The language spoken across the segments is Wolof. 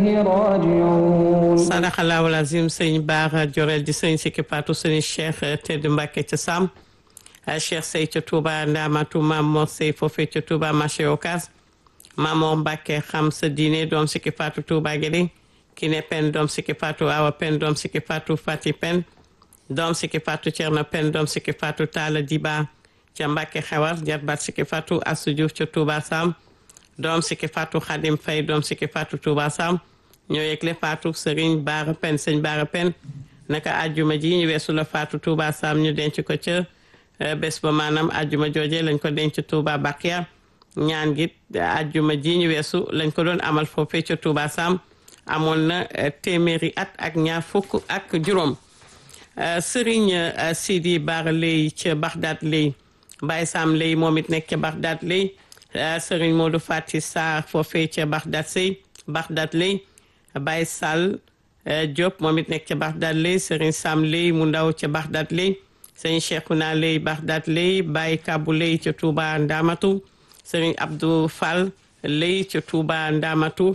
إليه راجعون sadaxalaahu lazim sëñ Baara Jorel di sëñ Sikki Patou sëñ Cheikh Tedd Mbacke ca Sam Cheikh Sey ca Touba Ndamatu Maam Mor Sey foofee ca Touba marché Ocass Maam Mor Mbacke xam sa diine doom Sikki Patou Touba Guédé Kiné Pen doom Sikki Patou Awa Pen doom Sikki Patou Fati Pen doom Sikki Patou Thierno Pen doom Sikki Patou Talla Diba ca Mbacke Xewar jarbaat Sikki Patou Assou Diouf ca Touba Sam doom Sikki Patou Khadim Faye doom Sikki Patou Touba Sam ñoo yegle Fatou Serigne Baara Pen sëñ Baara Pen naka ajjuma ji ñu weesu la Fatou Touba Sam ñu denc ko ca bés ba maanaam ajjuma jooje lañ ko denc Touba Bakia ñaan gi ajjuma ji ñu weesu lañ ko doon amal foofee ca Touba Sam amoon na téeméeri at ak ñaar fukk ak juróom Serigne Sidi Baara Lay ca Bagdad Lay Baye Sam Lay moom it nekk ca Bagdad Lay Serigne Modou Fati Sarr foofee ca Bagdad Sey Bagdad Lay Baye Sall Diop moom it nekk ca Bagdad lay Serigne Sam lay mu ndaw ca Bagdad lay Serigne Cheikhouna lay Bagdad lay Baye Kabou lay ca Touba Ndamatu Serigne Abdou Fall lay ca Touba Ndamatu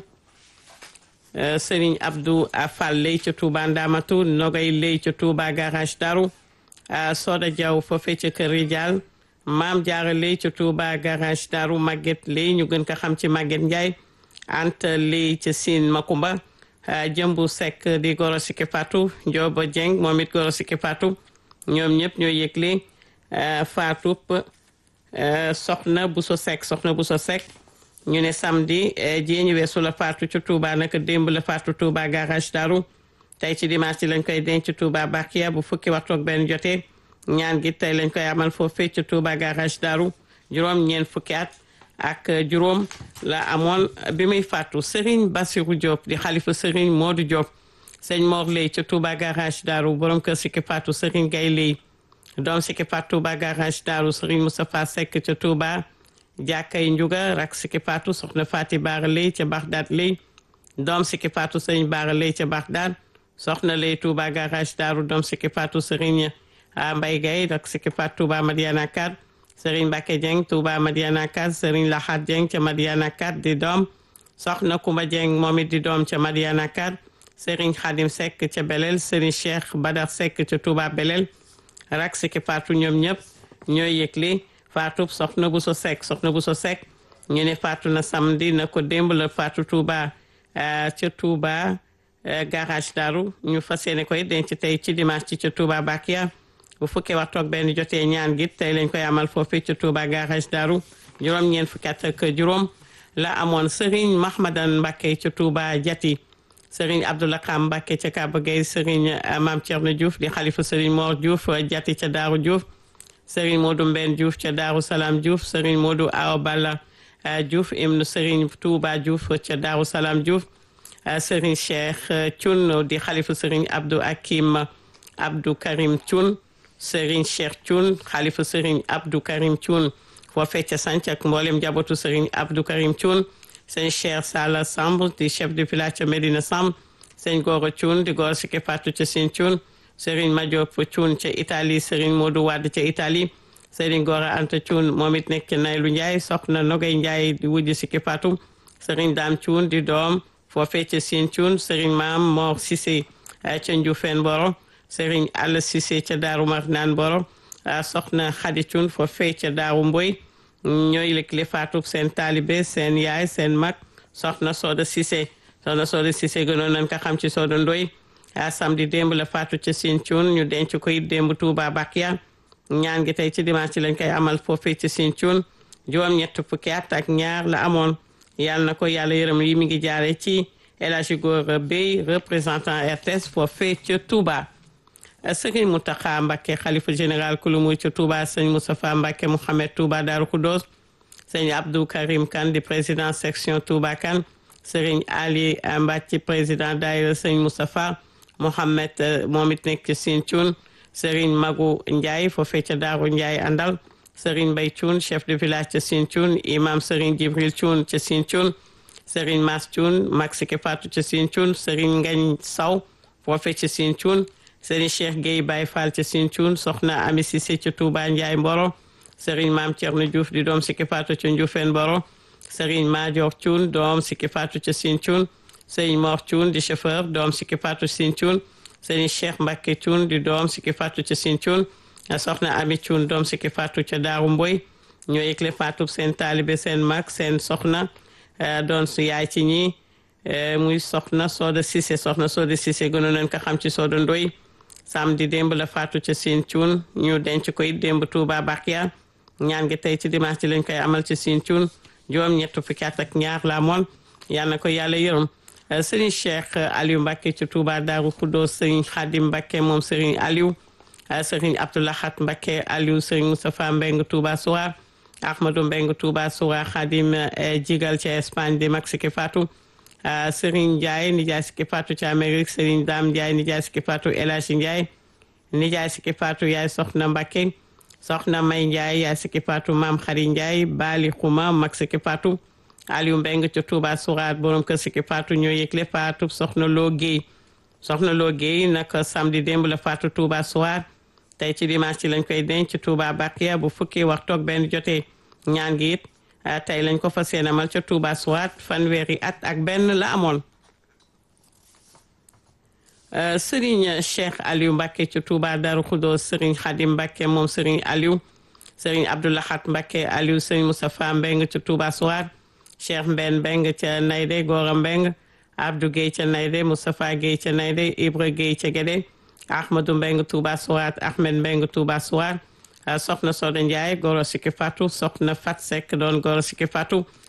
Serigne Abdou Fall lay ca Touba Ndamatu Nogay lay ca Touba garage Daru Soda Diaw foofee ca Kër Ridial Maam Jaara lay ca Touba garage Daru Maguette lay ñu gën ko xam ci Maguette Ndiaye Anta lay ca Sine Makumba jëmbu Seck di goro Sikki Fatou Ndiobo Dieng moom it goro Sikki Fatou ñoom ñëpp ñoo yëgle Fatou soxna Bousso Seck soxna Bousso Seck ñu ne samedi ji ñu weesu la Fatou ci Touba naka démb la Fatou Touba garage Daru tey ci dimanche ci lañ koy denc Touba Bakia bu fukki waxtu ak benn jotee ñaan gi tey lañ koy amal foofee ci Touba garage Daru juróom ñeent fukki at ak juróom la amoon bi muy fàttu Serigne Bassirou Diop di xalifa Serigne Modou Diop sëñ Mor Lay ca Touba garage Daaru borom kër Sikki Fatou Serigne Gay Lay doom Sikki Fatou Touba garage Daaru Serigne Moustapha Seck ca Touba jàkkay Njuga rak Sikki Fatou soxna Fati Baara Lay ca Bagdad Lay doom Sikki Fatou Serigne Baara Lay ca Bagdad soxna Lay Touba garage Daaru doom Sikki Fatou Serigne Mbay Gay rak Sikki Fatou Touba Madiana Kad Serigne Mbacke Dieng Touba Madiana 4 Serigne Laxat Dieng ca Madiana 4 di doom soxna Kumba Dieng moom it di doom ca Madiana 4 Serigne Khadim Seck ca Belel Serigne Cheikh Badar Seck ca Touba Belel rak Sikki Fatou ñoom ñëpp ñooy yëgle Fatou soxna bu so Seck soxna bu so Seck ñu ne Fatou na samedi na ko démb la Fatou Touba ca Touba garage Daru ñu fas yéene koy denc tey ci dimanche ci ca Touba Bakia bu fukkee waxtu ak benn jotee ñaan gi tey lañ koy amal foofu ci Touba garage Daru juróom ñeent fukki at ak juróom la amoon Serigne Mahmadan Mbacke ca Touba Jati Serigne Abdoulakam Mbacke ca Kaba Gueye Serigne Mame Thierno Diouf di xalifa Serigne Mor Diouf Jati ca Daaru Diouf Serigne Modou Mben Diouf ca Daaru Salaam Diouf Serigne Modou Awa Balla Diouf ibnu Serigne Touba Diouf ca Daaru Salaam Diouf Serigne Cheikh Thioune di xalifa Serigne Abdou Hakim Abdou Karim Thioune Serigne Cheikh Thioune xalifa Serigne Abdou Karim Thioune foofee ca sanc ak mboolem njabootu Serigne Abdou Karim Thioune sëñ Cheikh Sala Samb di chef de village ca Medina Samb sëñ Goro Thioune di Goro Sikki Fatou ca Sine Thioune Serigne Madiop Thioune ca Italie Serigne Modou Wade ca Italie Serigne Goro Anta Thioune moom it nekk ca Naylu Ndiaye soxna Nogay Ndiaye di wujj Sikki Fatou Serigne Dame Thioune di doom foofee ca Sine Thioune Serigne Maam Mor Cissé ca Ndioufène Boro Serigne Alla Cissé ca Daaru Marnaan Boro soxna Khady Thioune foofee ca Daaru Mboy ñooy lëkkale faatu seen taalibe seen yaay seen mag soxna Soda Cissé soxna Soda Cissé gënoon nañ ko xam ci Soda Ndoy samedi démb la faatu ca Sine Thioune ñu denc ko it démb Touba Bakia ñaan gi tey ci dimanche lañ koy amal foofee ci Sine Thioune juróom-ñett fukki at ak ñaar la amoon yàlla na ko yàlla yërëm yi mi ngi jaare ci El Hadji Gora Bey représentant RTS foofee ca Touba sëriñ Mountakha Mbacké xalifa général kulu muy ca Touba sëñ Moustapha Mbacké Mouhamed Touba Darou Khoudoss sëñ Abdou Karim Kane di président section Touba Kane sëriñ Ali Mbacke président daayira sëñ Moustapha Mouhamed moom it nekk ci Sine Thioune sëriñ Magu Ndiaye foofee ca Daaru Ndiaye àndal sëriñ Mbay Thioune chef de village ca Sine Thioune imam sëriñ Jibril Thioune ca Sine Thioune sëriñ Mas Thioune mag Siki Fatou ca Sine Thioune sëriñ Ngañ Saw foofee ca Sine Thioune sëriñ Cheikh Gueye Baye Fall ca Sine Thioune soxna Ami Cissé ca Touba Ndiaye Mboro sëriñ Maam Thierno Diouf di doom Siki Fatou ca Ndioufène Mboro sëriñ Madior Thioune doom Siki Fatou ca Sine Thioune sëriñ Mor Thioune di chauffeur doom Sikki Fatou Sine Thioune sëriñ Cheikh Mbacke Thioune di doom Sikki Fatou ca Sine Thioune soxna Ami Thioune doom Sikki Fatou ca Daaru Mboy ñoo yëgle Fatou seen taalibe seen mag seen soxna doon su yaay ci ñi muy soxna Soda Cissé soxna Soda Cissé gënoon nañ ko xam ci Soda Ndoy samedi démb la Fatou ca Sine Thioune ñu denc koy démb Touba Bakia ñaan gi tey ci dimanche ci lañ koy amal ci Sine Thioune juróom ñett fukki at ak ñaar la moon yal na ko yàlla yërëm sëriñ Cheikh Aliou Mbacke ci Touba Darou Khoudoss sëriñ Khadim Mbacke moom sëriñ Aliou sëriñ Abdoulahat Mbacke Aliou sëriñ Moustapha Mbeng Touba Soura Ahmadou Mbeng Touba Soura Khadim jigal ci Espagne di mag Sikki Fatou sëriñ Ndiaye nijaay Sikki Fatou ci Amérique sëriñ Dame Ndiaye nijaay Sikki Fatou El Hadji Ndiaye nijaay Sikki Fatou yaay soxna Mbacke soxna May Ndiaye yaay Sikki Fatou maam Xari Ndiaye Bali Xuma mag Sikki Fatou Aliou Mbeng ci Touba Souraat borom kër Sikki Fatou ñoo yëgle Fatou soxna Loo Guèye soxna Loo Guèye nag samedi démb la Fatou Touba Souraat tey ci dimanche ci lañ koy denc Touba Bakia bu fukki waxtu ak benn jotee ñaan gi it tey lañ ko fas yéene amal ca Touba Souraat fanweeri at ak benn la amoon Serigne Cheikh Aliou Mbacke ci Touba Darou Khoudoss Serigne Khadim Mbacke moom Serigne Aliou Serigne Abdoulahat Mbacke Aliou Serigne Moustapha Mbeng ci Touba Souraat Cheikh Mben Mbeng ca Nayde Gora Mbeng Abdou Guèye ca Nayde Moustapha Guèye ca Nayde Ibra Guèye ca Guédé Ahmadou Mbeng Touba Souraat Ahmed Mbeng Touba Souraat soxna Soda Ndiaye Goro Sikki Fatou soxna Fat Seck doon Goro Sikki Fatou